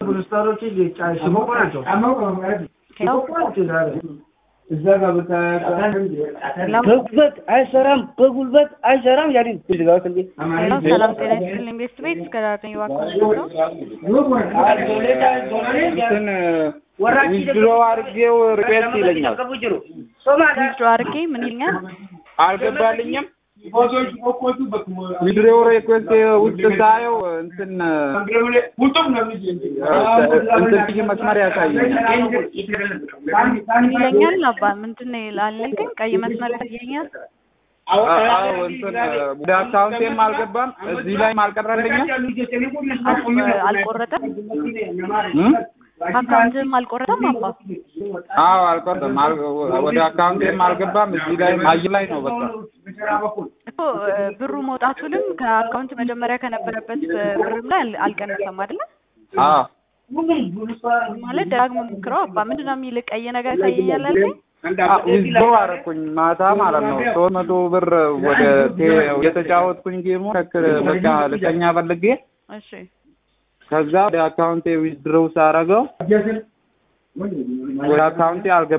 ቡልስታሮች ሽሞቆ ናቸው። ሽሞቆ ናቸው ዛሬ እዛ ጋር በጉልበት አይሰራም፣ በጉልበት አይሰራም። ያዲ ሄሎ ሰላም ጤና ይስጥልኝ። ቤስት ቤት እስከ ዳርተኝ እባክዎት ነው። እንትን ዊዝድሮ አድርጌው ሪኩዌስት ይለኛል። ዊዝድሮ አድርጌ ምን ይለኛል? አልገባልኝም። ዊዝድሮ ሪኩዌስት ውስጥ ሳየው እንትን እንትን ብዬ መስመር ያሳየኛል። ምን ይለኛል? አባ ምንድን ነው ይላል? ግን ቀይ መስመር ይታየኛል። አዎ እንትን ወደ አካውንቴም አልገባም፣ እዚህ ላይም አልቀረልኝም። አልቆረጠም። እም? አካውንትም አልቆረጠም። አባ አዎ አልቀረም፣ አል- ወደ አካውንቴም አልገባም፣ እዚህ ላይም አይ ላይ ነው በቃ እኮ ብሩ መውጣቱንም ከአካውንት መጀመሪያ ከነበረበት ብርም ላይ አል- አልቀነሰም አይደለ? አዎ ማለት ደጋግሞ ሞክረው አባ ምንድን ነው የሚል ቀይ ነገር ይታየኛል አልከኝ? ዊዝድሮ አደረኩኝ ማታ ማለት ነው። ሶስት መቶ ብር ወደ ቴ- የተጫወትኩኝ ጌሙ ልክ በቃ ልተኛ ፈልጌ እሺ ከዛ ወደ አካውንቴ ዊዝድሮው ሳረገው ወደ አካውንቴ አልገባም።